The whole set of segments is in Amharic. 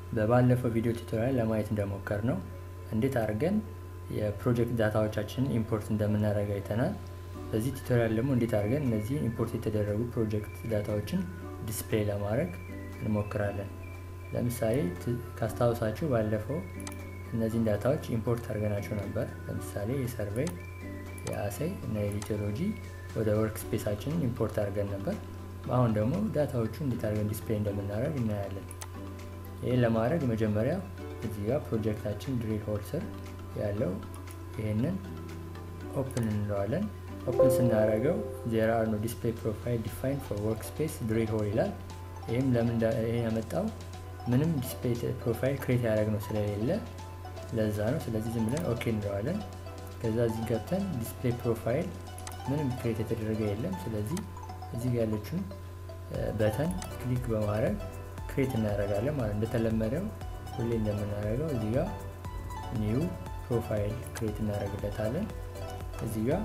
በባለፈው ቪዲዮ ቱቶሪያል ለማየት እንደሞከር ነው እንዴት አድርገን የፕሮጀክት ዳታዎቻችንን ኢምፖርት እንደምናደርግ አይተናል። በዚህ ቱቶሪያል ደግሞ እንዴት አድርገን እነዚህ ኢምፖርት የተደረጉ ፕሮጀክት ዳታዎችን ዲስፕሌይ ለማድረግ እንሞክራለን። ለምሳሌ ካስታውሳችሁ ባለፈው እነዚህን ዳታዎች ኢምፖርት አድርገናቸው ነበር። ለምሳሌ የሰርቬይ፣ የአሳይ እና የሊቶሎጂ ወደ ወርክ ስፔሳችንን ኢምፖርት አድርገን ነበር። አሁን ደግሞ ዳታዎቹ እንዴት አድርገን ዲስፕሌይ እንደምናደርግ እናያለን። ይህን ለማድረግ መጀመሪያ እዚህ ጋር ፕሮጀክታችን ድሪል ሆል ስር ያለው ይህንን ኦፕን እንለዋለን። ኦፕን ስናደርገው ዜር አር ኖ ዲስፕሌይ ፕሮፋይል ዲፋይን ፎር ወርክ ስፔስ ድሪል ሆል ይላል። ይህም ለምን ይህን ያመጣው ምንም ዲስፕሌይ ፕሮፋይል ክሬት ያደረግነው ስለሌለ ለዛ ነው። ስለዚህ ዝም ብለን ኦኬ እንለዋለን። ከዛ እዚህ ገብተን ዲስፕሌይ ፕሮፋይል ምንም ክሬት የተደረገ የለም። ስለዚህ እዚህ ጋር ያለችውን በተን ክሊክ በማድረግ ክሬት እናደርጋለን ማለት እንደተለመደው ሁሌ እንደምናደርገው እዚህ ጋር ኒው ፕሮፋይል ክሬት እናደርግለታለን። እዚህ ጋር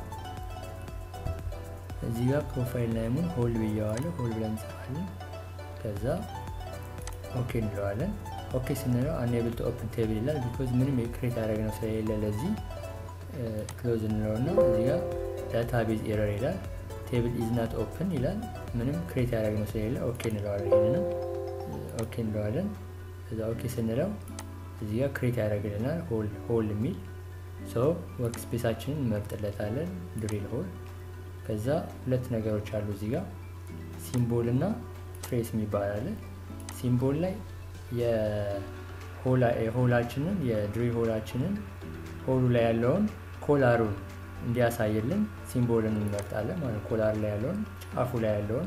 እዚህ ጋር ፕሮፋይል ላይሙን ሆል ብየዋለሁ። ሆል ብለን እንጽፋለን። ከዛ ኦኬ እንለዋለን። ኦኬ ስንለው አንኤብል ቱ ኦፕን ቴብል ይላል። ቢኮዝ ምንም ክሬት ያደረግነው ስለሌለ ለዚህ ክሎዝ እንለውና እዚህ ጋር ዳታቤዝ ኤረር ይላል። ቴብል ኢዝ ናት ኦፕን ይላል። ምንም ክሬት ያደረግነው ስለሌለ ኦኬ እንለዋለን። ይህንንም ኦኬ እንለዋለን። ከዛ ኦኬ ስንለው እዚህ ጋር ክሬት ያደርግልናል ሆል ሆል የሚል ሶ ወርክ ስፔሳችንን እንመርጥለታለን ድሪል ሆል። ከዛ ሁለት ነገሮች አሉ እዚህ ጋር ሲምቦል እና ትሬስ የሚባል አለ። ሲምቦል ላይ የሆላችንን የድሪል ሆላችንን ሆሉ ላይ ያለውን ኮላሩን እንዲያሳይልን ሲምቦልን እንመርጣለን ማለት ኮላር ላይ ያለውን ጫፉ ላይ ያለውን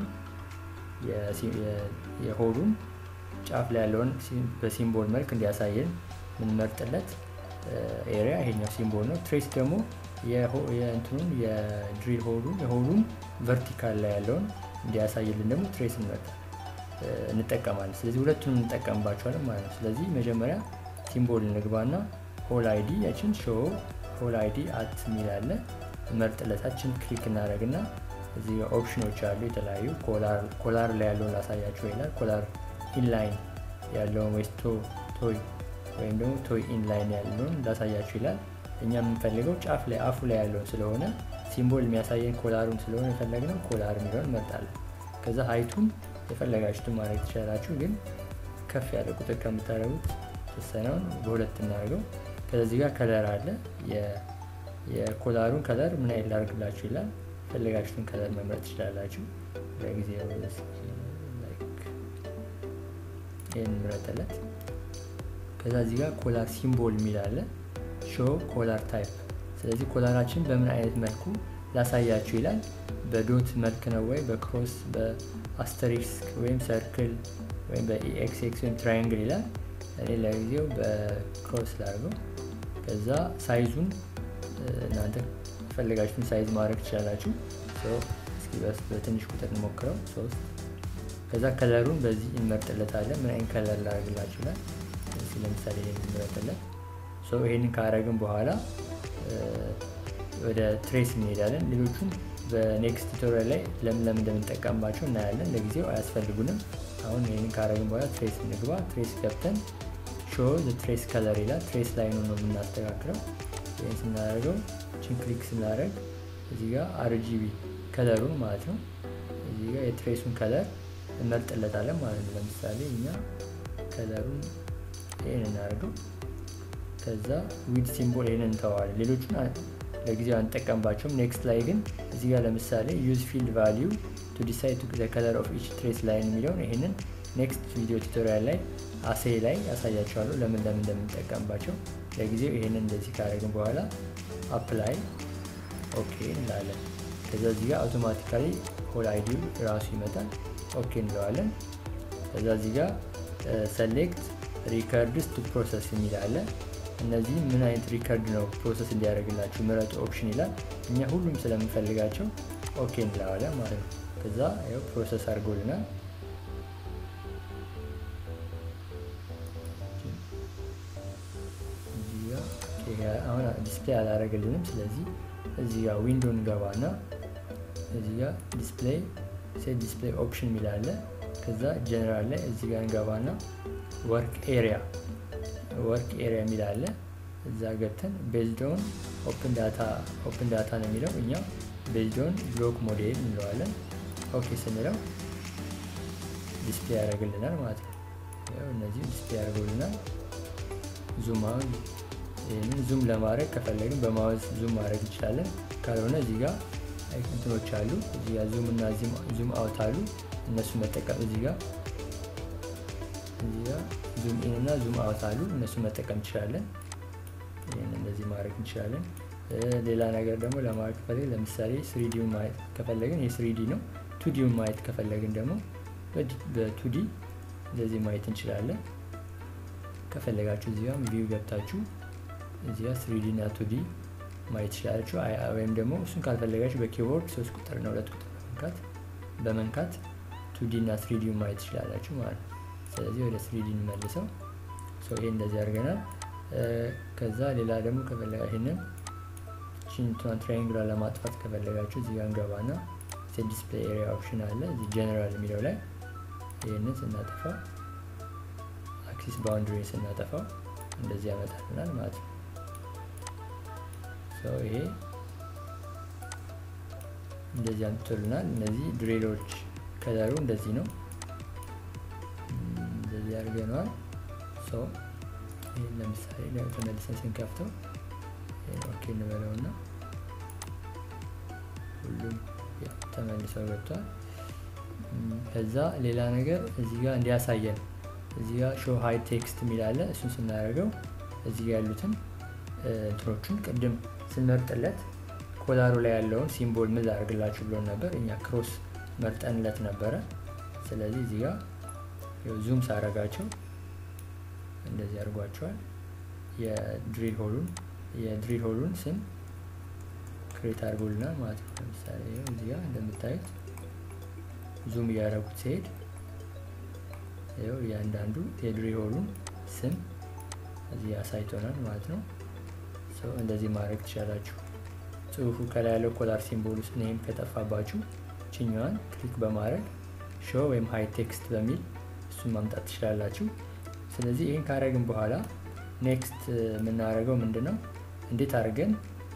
የሆሉን ጫፍ ላይ ያለውን በሲምቦል መልክ እንዲያሳየን የምንመርጥለት ኤሪያ ይሄኛው ሲምቦል ነው። ትሬስ ደግሞ የእንትኑን የድሪል ሆሉን የሆሉን ቨርቲካል ላይ ያለውን እንዲያሳይልን ደግሞ ትሬስ እንጠቀማለን። ስለዚህ ሁለቱንም እንጠቀምባቸዋለን ማለት ነው። ስለዚህ መጀመሪያ ሲምቦል እንግባና ሆል አይዲ ያችን ሾ ሆል አይዲ አት የሚላለ መርጥለታችን ክሊክ እናደረግና እዚህ ኦፕሽኖች አሉ የተለያዩ ኮላር ላይ ያለውን ላሳያቸው ይላል። ኮላር ኢንላይን ያለውን ወይስ ቶይ ወይም ደግሞ ቶይ ኢንላይን ያለውን ላሳያችሁ ይላል። እኛ የምንፈልገው ጫፍ ላይ አፉ ላይ ያለውን ስለሆነ ሲምቦል የሚያሳየን ኮላሩን ስለሆነ የፈለግነው ኮላር የሚለውን እንመርጣለን። ከዛ ሀይቱን የፈለጋችሁትን ማድረግ ትችላላችሁ፣ ግን ከፍ ያለ ቁጥር ከምታደርጉት ተወሰነውን በሁለት እናደርገው። ከዚህ ጋር ከለር አለ። የኮላሩን ከለር ምን አይነት ላድርግላችሁ ይላል። የፈለጋችሁትን ከለር መምረጥ ትችላላችሁ። ለጊዜ ይህን ምረጥለት። ከዛ እዚህ ጋር ኮላር ሲምቦል የሚል አለ። ሾ ኮላር ታይፕ። ስለዚህ ኮላራችን በምን አይነት መልኩ ላሳያችሁ ይላል። በዶት መልክ ነው ወይ በክሮስ በአስተሪስክ ወይም ሰርክል ወይም በኢኤክስኤክስ ወይም ትራያንግል ይላል። እኔ ለጊዜው በክሮስ ላድርገው። ከዛ ሳይዙን እናንተ የፈለጋችሁትን ሳይዝ ማድረግ ትችላላችሁ። እስኪ በትንሽ ቁጥር እንሞክረው ሶስት ከዛ ከለሩን በዚህ እንመርጥለታለን። ምን አይነት ከለር ላደርግላችሁ ይላል። ለምሳሌ እንመርጥለት። ይሄንን ካረግን በኋላ ወደ ትሬስ እንሄዳለን። ሌሎቹን በኔክስት ቱቶሪያል ላይ ለምን ለምን እንደምንጠቀምባቸው እናያለን። ለጊዜው አያስፈልጉንም። አሁን ይህንን ካረግን በኋላ ትሬስ እንግባ። ትሬስ ገብተን ሾ ትሬስ ከለር ይላል። ትሬስ ላይ ነው ነው የምናስተካክለው። ይህን ስናደርገው ችን ክሊክ ስናደርግ እዚህ ጋር አርጂቢ ከለሩን ማለት ነው እዚህ ጋር የትሬሱን ከለር እንመርጥለታለን ማለት ነው። ለምሳሌ እኛ ከለሩን ይህን እናደርገው። ከዛ ዊድ ሲምቦል ይህን እንተዋለን። ሌሎቹን ለጊዜው አንጠቀምባቸውም። ኔክስት ላይ ግን እዚህ ጋር ለምሳሌ ዩዝ ፊልድ ቫሊዩ ቱ ዲሳይድ ዘ ከለር ኦፍ ኢች ትሬስ ላይን የሚለውን ይህንን ኔክስት ቪዲዮ ቱቶሪያል ላይ አሴ ላይ ያሳያቸዋለሁ ለምን ለምን እንደምንጠቀምባቸው። ለጊዜው ይህንን እንደዚህ ካደረግን በኋላ አፕላይ ኦኬ እንላለን። ከዛ እዚህ ጋር አውቶማቲካሊ ሆል አይዲ ራሱ ይመጣል። ኦኬ እንለዋለን። ከዛ እዚህ ጋር ሰሌክት ሪከርድስ ቱ ፕሮሰስ የሚል አለ። እነዚህ ምን አይነት ሪከርድ ነው ፕሮሰስ እንዲያደርግላችሁ ምረጡ ኦፕሽን ይላል። እኛ ሁሉም ስለምንፈልጋቸው ኦኬ እንለዋለን ማለት ነው። ከዛ ያው ፕሮሰስ አድርጎልናል። አሁን ዲስፕሌይ አላደረገልንም። ስለዚህ እዚህ ጋር ዊንዶ እንገባና እዚህ ጋር ዲስፕሌይ ሴት ዲስፕሌይ ኦፕሽን የሚል አለ። ከዛ ጀነራል ላይ እዚህ ጋር እንገባና ወርክ ኤሪያ ወርክ ኤሪያ የሚል አለ። እዛ ገብተን ቤዝዶን ኦፕን ዳታ ኦፕን ዳታ ነው የሚለው እኛ ቤዝዶን ብሎክ ሞዴል እንለዋለን። ኦኬ ስንለው ዲስፕሌይ ያደርግልናል ማለት ነው። እነዚህ ዲስፕሌይ ያደርጉልናል። ዙም አሁን ይህንን ዙም ለማድረግ ከፈለግን በማውዝ ዙም ማድረግ እንችላለን። ካልሆነ እዚህ ጋር እንትኖች አሉ። እዚህ ጋር ዙም እና ዙም አውት አሉ። እነሱ መጠቀም እዚህ ጋር እዚህ ጋር ዙም ኢን እና ዙም አውት አሉ። እነሱ መጠቀም እንችላለን። ይህን እንደዚህ ማድረግ እንችላለን። ሌላ ነገር ደግሞ ለማድረግ ከፈለግን ለምሳሌ ስሪዲውን ማየት ከፈለግን ይህ ስሪዲ ነው። ቱዲውን ማየት ከፈለግን ደግሞ በቱዲ እንደዚህ ማየት እንችላለን። ከፈለጋችሁ እዚህ ጋር ቪው ገብታችሁ እዚህ ጋር ስሪዲ እና ቱዲ ማየት ትችላላችሁ። ወይም ደግሞ እሱን ካልፈለጋችሁ በኪቦርድ ሶስት ቁጥር እና ሁለት ቁጥር በመንካት በመንካት ቱዲ እና ስሪዲውን ማየት ትችላላችሁ ማለት ነው። ስለዚህ ወደ ስሪዲ እንመልሰው። ይሄ እንደዚህ አድርገናል። ከዛ ሌላ ደግሞ ከፈለጋ ይሄንን ቺንቷን ትራያንግሏን ለማጥፋት ከፈለጋችሁ እዚህ ጋር እንገባና ሴት ዲስፕሌይ ኤሪያ ኦፕሽን አለ እዚህ ጀነራል የሚለው ላይ ይህንን ስናጠፋ አክሲስ ባውንድሪ ስናጠፋው እንደዚህ ያመጣልናል ማለት ነው። ይሄ እንደዚህ አምጥቶልናል። እነዚህ ድሬሎች ከለሩ እንደዚህ ነው። እንደዚህ አድርገነዋል። ይህን ለምሳሌ ተመልሰን ስንከፍተው ኦኬ እንበለውና ሁሉም ተመልሰው ገብቷል። ከዛ ሌላ ነገር እዚህ ጋር እንዲያሳየን እዚህ ጋር ሾው ሃይ ቴክስት የሚል አለ። እሱን ስናደርገው እዚህ ጋር ያሉትን እንትኖቹን ቅድም ስንመርጥለት ኮላሩ ላይ ያለውን ሲምቦል ምን ላደርግላችሁ ብሎን ነበር። እኛ ክሮስ መርጠንለት ነበረ። ስለዚህ እዚህ ጋር ዙም ሳረጋቸው እንደዚህ አድርጓቸዋል። የድሪል ሆሉን የድሪል ሆሉን ስም ክሬት አድርጎልናል ማለት ነው። ለምሳሌ እዚህ ጋር እንደምታዩት ዙም እያደረጉት ሲሄድ ይኸው እያንዳንዱ የድሪል ሆሉን ስም እዚህ አሳይቶናል ማለት ነው። እንደዚህ ማድረግ ትችላላችሁ። ጽሁፉ ከላይ ያለው ኮላር ሲምቦል ውስጥ ኔም ከጠፋባችሁ ችኛዋን ክሊክ በማድረግ ሾው ወይም ሃይ ቴክስት በሚል እሱን ማምጣት ትችላላችሁ። ስለዚህ ይህን ካደረግን በኋላ ኔክስት የምናደርገው ምንድን ነው? እንዴት አድርገን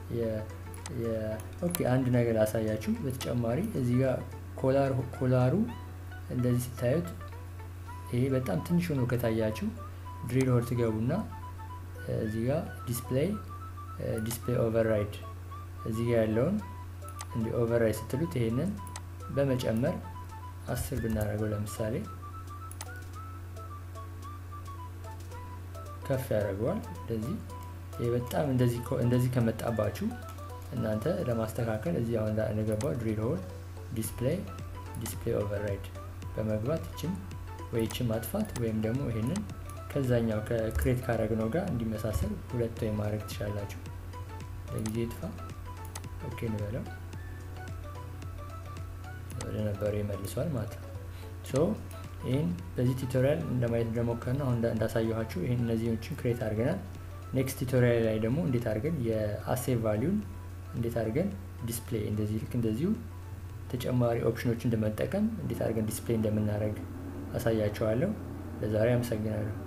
ኦኬ አንድ ነገር ላሳያችሁ። በተጨማሪ እዚህ ጋር ኮላሩ እንደዚህ ስታዩት ይሄ በጣም ትንሽ ሆኖ ከታያችሁ ድሪል ሆል ትገቡና እዚህ ጋር ዲስፕሌይ ዲስፕሌይ ኦቨርራይድ እዚህ ጋር ያለውን እንዲ ኦቨርራይድ ስትሉት ይሄንን በመጨመር አስር ብናደርገው ለምሳሌ ከፍ ያደርገዋል። እንደዚህ ይህ በጣም እንደዚህ ከመጣባችሁ እናንተ ለማስተካከል እዚህ አሁን እንደገባው ድሪል ሆል ዲስፕሌይ ዲስፕሌይ ኦቨርራይድ በመግባት ይችን ወይ ይችን ማጥፋት ወይም ደግሞ ይሄንን ከዛኛው ከክሬት ካረግነው ጋር እንዲመሳሰል ሁለት ወይ ማድረግ ትችላላችሁ። ለጊዜ ይጥፋ። ኦኬ እንበለው። ወደ ነበሩ ይመልሷል ማለት ነው። ሶ ይህን በዚህ ቱቶሪያል እንደማየት እንደሞከር ነው አሁን እንዳሳየኋችሁ ይህን እነዚህዎችን ክሬት አድርገናል። ኔክስት ቱቶሪያል ላይ ደግሞ እንዴት አድርገን የአሴቭ ቫሊዩን እንዴት አድርገን ዲስፕሌይ እንደዚህ ልክ እንደዚሁ ተጨማሪ ኦፕሽኖችን እንደመጠቀም እንዴት አድርገን ዲስፕሌይ እንደምናደርግ አሳያቸዋለሁ። ለዛሬ አመሰግናለሁ።